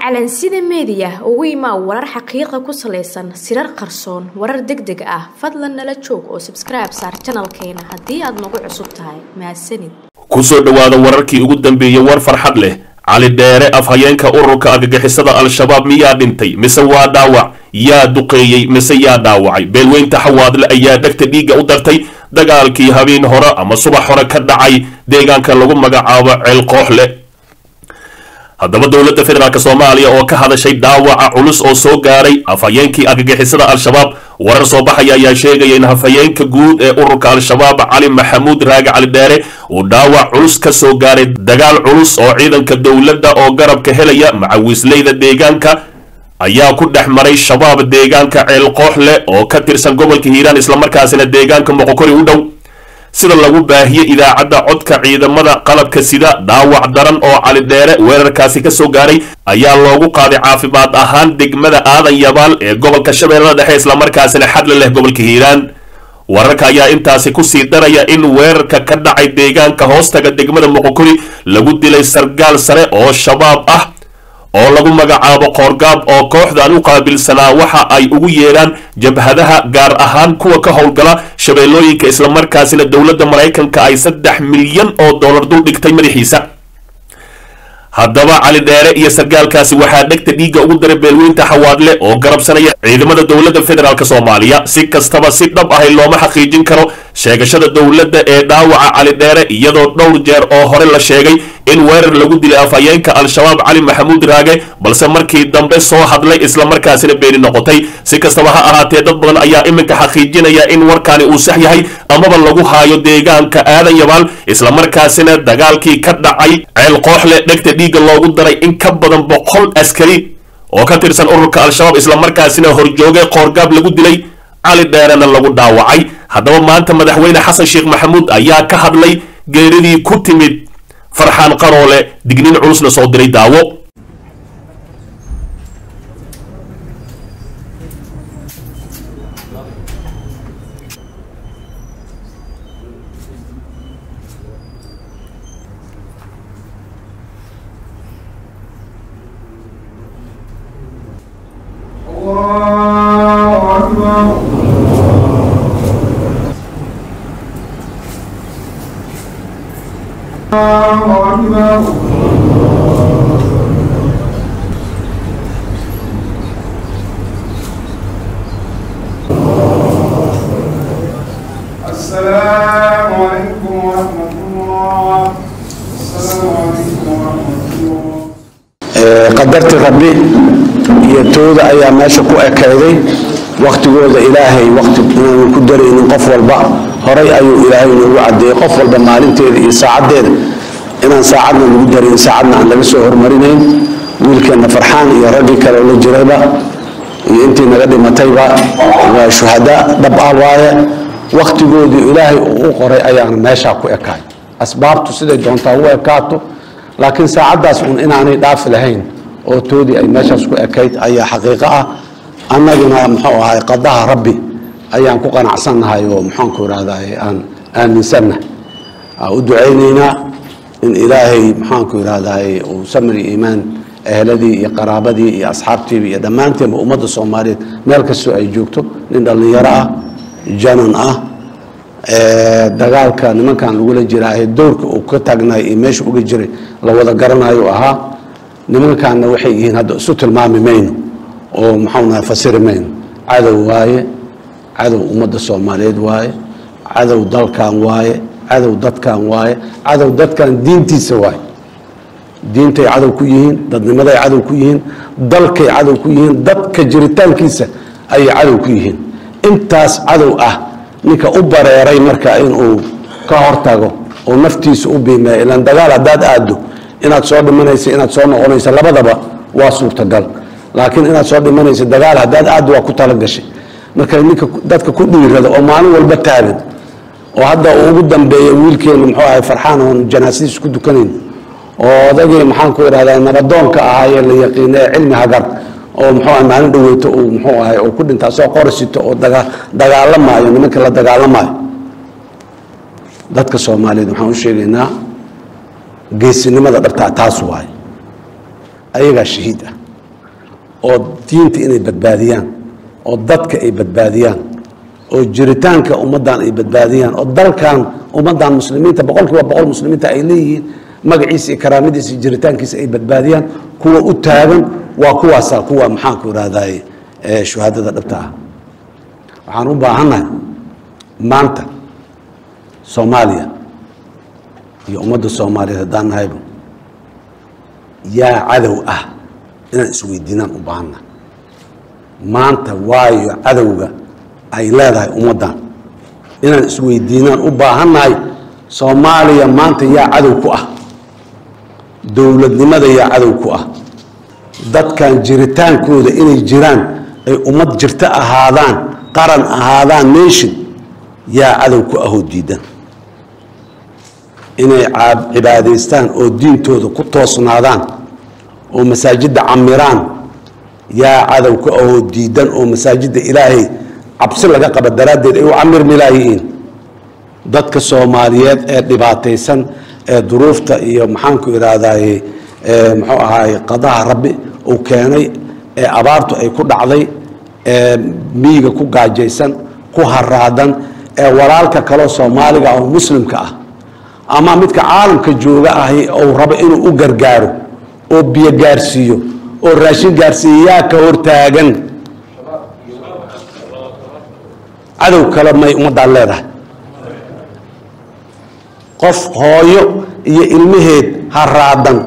calansida meediya ugu imaa warar xaqiiqa ku salaysan sirar qarsoon warar deg deg ah fadlan nala joog oo sabskribe saar janalkeena haddii aad nagu cusub tahay mahadsanid kusoo dhowaada wararkii ugu dambeeyey war farxad leh cali dheere afhayeenka ururka argagixisada al-shabaab miyaa dhintay mise waa dhaawac yaa duqeeyey mise yaa dhaawacay beelweynta xawaadle ayaa dhegta dhiigga u dartay dagaalkii habeen hore ama subax hore ka dhacay deegaanka lagu magacaabo ceelkooxle haddaba dowladda federaalk soomaaliya oo ka hadashay dhaawaca culus oo soo gaaray afhayeenkii argagixisada al-shabaab warar soo baxaya ayaa sheegaya in hafhayeenka guud ee ururka al-shabaab cali maxamuud raage cali dheere uu dhaawac culus ka soo gaaray dagaal culus oo ciidanka dowladda oo garabka helaya macawiisleyda deegaanka ayaa ku dhex maray shabaab deegaanka ceelkooxle oo ka tirsan gobolka hiiraan islamarkaasina deegaanka moqokori u dhow sida lagu baahiyey idaacadda codka ciidamada qalabka sida dhaawac daran oo cali dheere weerarkaasi ka soo gaaray ayaa loogu qaaday caafimaad ahaan degmada aadan yabaal ee gobolka shabeellada dhexe islamarkaasina xadla leh gobolka hiiraan wararka ayaa intaasi kusii daraya in weerarka ka dhacay deegaanka hoostaga degmada moqokori lagu dilay sargaal sare oo shabaab ah oo lagu magacaabo qoorgaab oo kooxdan u qaabilsanaa waxa ay ugu yeedhaan jabhadaha gaar ahaan kuwa ka howlgala shabeellooyinka islamarkaasina dowladda maraykanka ay saddex milyan oo dollar dul dhigtay madaxiisa haddaba cali dheere iyo sargaalkaasi waxaa dhegta dhiigga ugu daray beelweynta xawaadle oo garabsanaya ciidamada dowladda federaalk soomaaliya si kastaba si dhab ahay looma xaqiijin karo sheegashada dowladda ee dhaawaca cali dheere iyadoo dhowr jeer oo hore la sheegay in weerar lagu dilay afhayeenka al-shabaab cali maxamuud raage balse markii dambe soo hadlay islamarkaasina beeni noqotay si kastaba ha ahaatee dad badan ayaa iminka xaqiijinaya in warkaani uu sax yahay amaba lagu haayo deegaanka aadan yabaal islamarkaasina dagaalkii ka dhacay ceel kooxle dhegta dhiigga loogu daray in ka badan boqol askari oo ka tirsan ururka al-shabaab islamarkaasina horjoogay qoorgaab lagu dilay cali dheerena lagu dhaawacay haddaba maanta madaxweyne xasan sheekh maxamuud ayaa ka hadlay geeridii ku timid farxaan qaroole dignin culusna soo diray daawo الله أكبر الله أكبر السلام عليكم ورحمة الله السلام عليكم ورحمة الله qadarti rabbi iyo tooda ayaa meesha ku ekayday waktigooda ilaahay waqti inaanu ku daraynin qof walba horay ayuu ilaahay noogu cadeeyey qof walba maalinteeda iyo saacaddeeda inaan saacadna lagu darayn saacadna aan laga soo hormarinayn wiilkeenna farxaan iyo raggii kale la jirayba iyo intii naga dhimatayba waa shuhada dhab ah waaye waktigoodii ilaahay uu u qoray ayaana meeshaa ku ekaay asbaabtu siday doontaa u ekaato laakiin saacaddaas un inaanay dhaafi lahayn oo toodii ay meeshaas ku ekayd ayaa xaqiiqo ah annaguna muxuu ahay qadaha rabbi ayaan ku qanacsannahay oo muxaanku irahdaay aan aaminsannahay aan u ducaynaynaa in ilaahay maxaanku irahdaay uu samri iimaan ehladii iyo qaraabadii iyo asxaabtiiba iyo dhammaanteenba ummadda soomaaliyeed meel kastoo ay joogto nin dhallinyaro ah janan ah dagaalka nimankan lagula jiraahe dowrka uu ka taagnaay iyo meesha uga jiray la wada garanayo ahaa nimankaanna waxay yihiin hadda isu tilmaami mayno oo maxaunaha fasiri mayno cadow waaye cadow ummadda soomaaliyeed waaye cadow dalkan waaye cadow dadkan waaye cadow dadkan diintiisa waaye diintay cadow ku yihiin dadnimaday cadow ku yihiin dalkay cadow ku yihiin dadka jiritaankiisa ayay cadow ku yihiin intaas cadow ah ninka u bareeray marka inuu ka hortago oo naftiisa u biimeeyo ilaan dagaal haddaad aado inaad soo dhimanaysa inaad soo noqonaysa labadaba waa suurtagal laakiin inaad soo dhimanaysa dagaal haddaad aado waa ku talagashay marka ninka dadka ku dhiirada oo maalin walba taagan oo hadda uu ugu dambeeya wiilkeena muxuu ahay farxaan oon janaasadiis ku dukanayn oo odagii maxaan ku idhahdaa nabadoonka ahaayee la yaqiina ee cilmi hagar oo muxuu ahay maalin dhaweyto uu muxuu ahay uu ku dhintaa soo qorisito oo daga dagaalamaayo nimanka la dagaalamaayo dadka soomaaliyeed waxaan u sheegaynaa geesinimada dhabtaa taas waaye ayagaa shahiid ah oo diinta inay badbaadiyaan oo dadka ay badbaadiyaan oo jiritaanka ummaddan ay badbaadiyaan oo dalkan ummaddan muslimiinta boqol kiiba boqol muslimiinta ay leeyihiin magaciisa iyo karaamadiisa iyo jiritaankiisa ay badbaadiyaan kuwa u taagan waa kuwaasa kuwa maxaanku irahdaye shuhaadada dhabta ah waxaan u baahannahay maanta soomaaliya iyo ummadda soomaaliyeed haddaan nahayba yaa cadow ah inaan isweydiinaan u baahannahay maanta waayo cadowga ay leedahay ummaddan inaan isweydiinaan u baahannahay soomaaliya maanta yaa cadow ku ah dowladnimada yaa cadow ku ah dadkan jiritaankooda inay jiraan ay ummad jirto ahaadaan qaran ahaadaan nation yaa cadow ku ahoo diidan inay cibaadaystaan oo diintooda ku toosnaadaan oo masaajidda camiraan yaa cadow ku ahoo diidan oo masaajidda ilaahay cabsi laga qaba daraaddeed ay u camirmi laayihiin dadka soomaaliyeed ee dhibaataysan ee duruufta iyo maxaanku idhaahdaye muxuu ahaay qadaha rabbi uu keenay ee abaartu ay ku dhacday ee miyiga ku gaajaysan ku haraadan ee walaalka kaleo soomaaliga oo muslimka ah ama midka caalamka jooga ahi ou rabo inuu u gargaaro oo biyo gaarsiiyo oo raashin gaarsiiyo yaa ka hortaagan cadow kale may ummaddaan leedahay qof hooyo iyo ilmaheed haraadan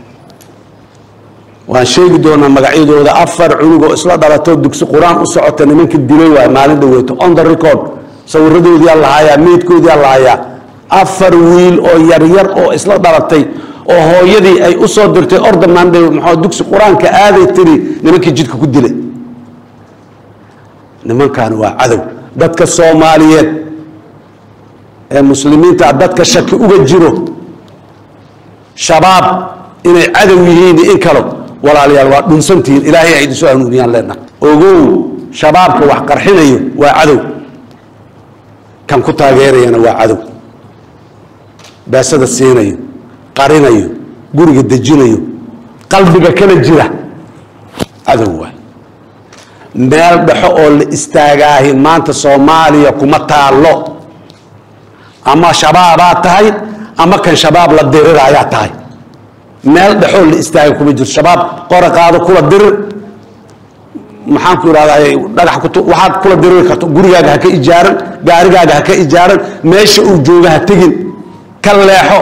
waan sheegi doonaa magacyadooda afar cunug oo isla dhalatoo dugsi qur-aan u socota nimanka dilay waay maalin dhaweyto on the record sawiradoodiyaa lahayaa meydkoodiyaa lahayaa afar wiil oo yaryar oo isla dhalatay oo hooyadii ay u soo dirtay ordamanbe maxaa dugsi qur-aanka aaday tiri nimankii jidka ku dilay nimankaani waa cadow dadka soomaaliyeed ee muslimiinta dadka shaki uga jiro shabaab inay cadow yihiin in kalo walaalayaal waa dhunsantihiin ilaahay ay idinsoo hanuuniyaan leenaha ogow shabaabka wax qarxinayo waa cadow kan ku taageerayana waa cadow beesada siinayo qarinayo guriga dejinayo qalbiga kala jira cadow waay meel dhexo oo la istaagaahi maanta soomaaliya kuma taallo ama shabaabaa tahay ama kan shabaab la diriraayaa tahay meel dhexoo la istaaga kuma jirto shabaab qora qaado kula dirir maxaan ku ihahdaa dhagax kut waxaad kula diriri karto gurigaaga ha ka ijaaran gaarigaaga ha ka ijaaran meesha uu jooga ha tegin ka leexo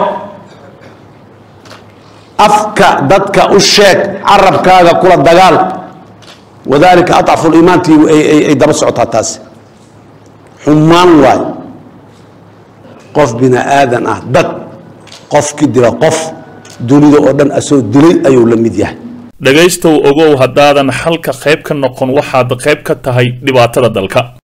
afka dadka u sheeg carabkaaga kula dagaal wadalika aطcafu liimaantii ay daba socotaa taasi xumaan waay qof bini aadan ah dad qofki dila qof dunida oo dhan asoo dilay ayuu la mid yahay dhegaystow ogow haddaadan xalka qayb ka noqon waxaad qayb ka tahay dhibaatada dalka